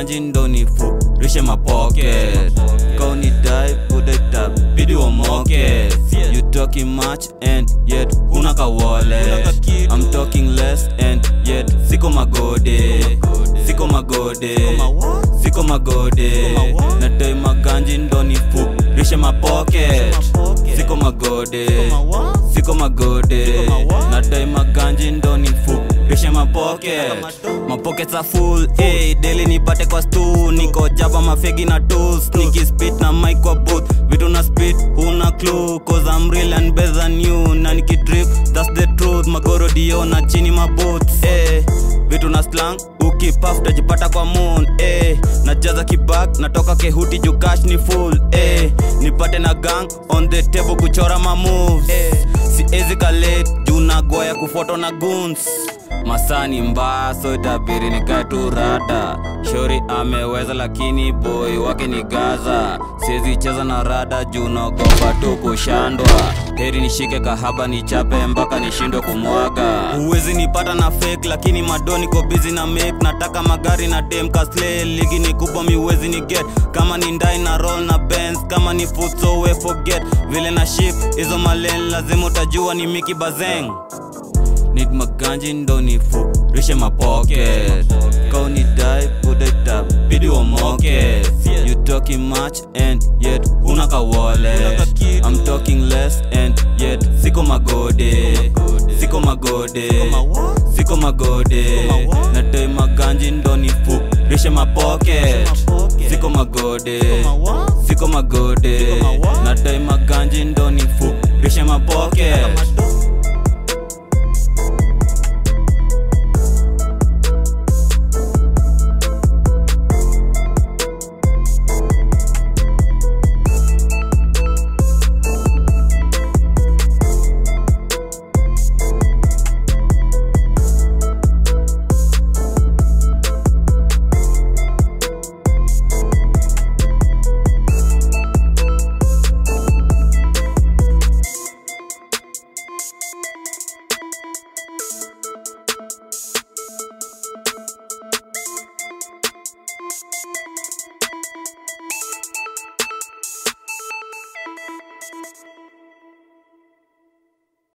maganji ndo nifurishe mapocket kauni dai budeta bidi wamoke you talking much and yet huna ka wallet i'm talking less and yet siko magode siko magode siko magode nadai maganji ndo nifurishe mapocket siko magode siko magode nadai maganji ndo nifurishe mapocket mapockets are full hey, daily nipate kwa stu niko jaba mafegi na tools nikispit na mic kwa booth vitu na spit huna clue cause I'm real and better than you na nikidrip that's the truth magoro dio na chini maboots hey, vitu na slang ukipaf tajipata kwa moon eh, najaza kibak natoka kehuti juu cash ni full eh, nipate na gang on the table kuchora ma moves eh, siezi kalet juu nagoya kufoto na guns masani mbaya so itabiri nikae tu rada shori ameweza lakini boy wake ni gaza siezi cheza na rada juu naogopa tu kushandwa heri nishike kahaba nichape mpaka nishindwe kumwaga huwezi nipata na fake lakini madoni ko bizi na make nataka magari na dem kasle ligi ni kubwa miwezi ni get kama ni ndai na roll na benz kama ni foot so we forget vile na ship hizo malen lazima utajua ni miki bazeng need maganji ndo nifurishe mapocket kauni dai budeta bidi wamoke you talking much and yet huna ka wallet i'm talking less and yet siko magode siko magode siko magode nadai maganji ndo nifurishe mapocket siko magode siko magode nadai maganji ndo nifurishe mapocket